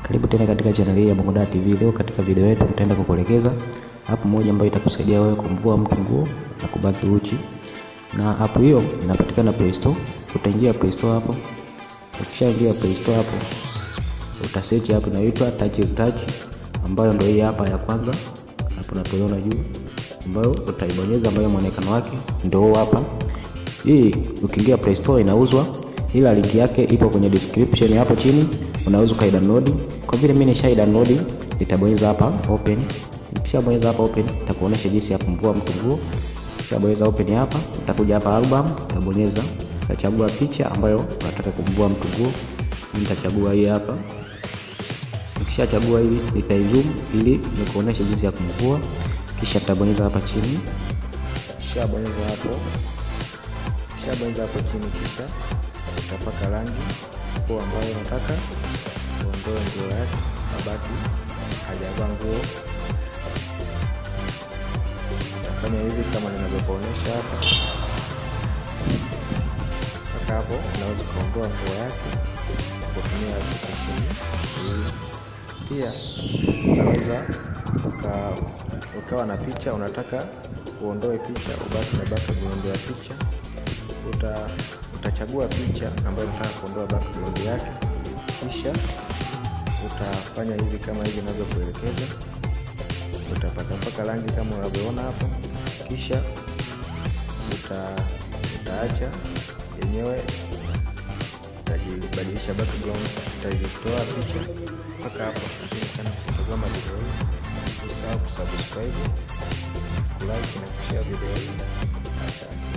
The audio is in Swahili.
Karibu tena katika channel hii ya Bongo Dar TV. Leo katika video yetu tutaenda kukuelekeza app moja ambayo itakusaidia wewe kumvua mtu nguo na kubaki uchi, na app hiyo inapatikana Play Store. Utaingia Play Store hapo, ukishaingia Play Store hapo utasearch hapo inaitwa Touch Touch, ambayo ndio hii hapa ya kwanza hapo unapoiona juu, ambayo utaibonyeza, ambayo muonekano wake ndio hapa. Hii ukiingia Play Store inauzwa, ila link yake ipo kwenye description hapo chini, unaweza ukaidownload. Kwa vile mimi nishai download, nitabonyeza hapa open. Nikishabonyeza hapa open, itakuonesha jinsi ya kumvua mtu nguo. Nikishabonyeza open hapa, utakuja hapa album, utabonyeza, utachagua picha ambayo unataka kumvua mtu nguo. Nitachagua hii hapa. Nikishachagua hii, nitaizoom ili nikuoneshe jinsi ya kumvua, kisha tutabonyeza hapa chini. Kishabonyeza hapo Ukishabonyeza hapo chini, kisha utapaka rangi nguo ambayo unataka uondoe nguo yake, abaki hajavaa nguo. Utafanya hivi kama ninavyokuonyesha hapa. Mpaka hapo unaweza ukaondoa nguo yake kutumia application hii. Pia unaweza uka, ukawa na picha unataka uondoe picha, ubaki na background ya picha uta utachagua picha ambayo unataka kuondoa background yake, kisha utafanya hivi kama hivi ninavyokuelekeza. Utapaka mpaka rangi kama unavyoona hapo, kisha uta utaacha yenyewe itajibadilisha background, itajitoa picha mpaka hapo. Asante sana kutazama video hii, usahau kusubscribe, kulike na kushare video hii. Asante.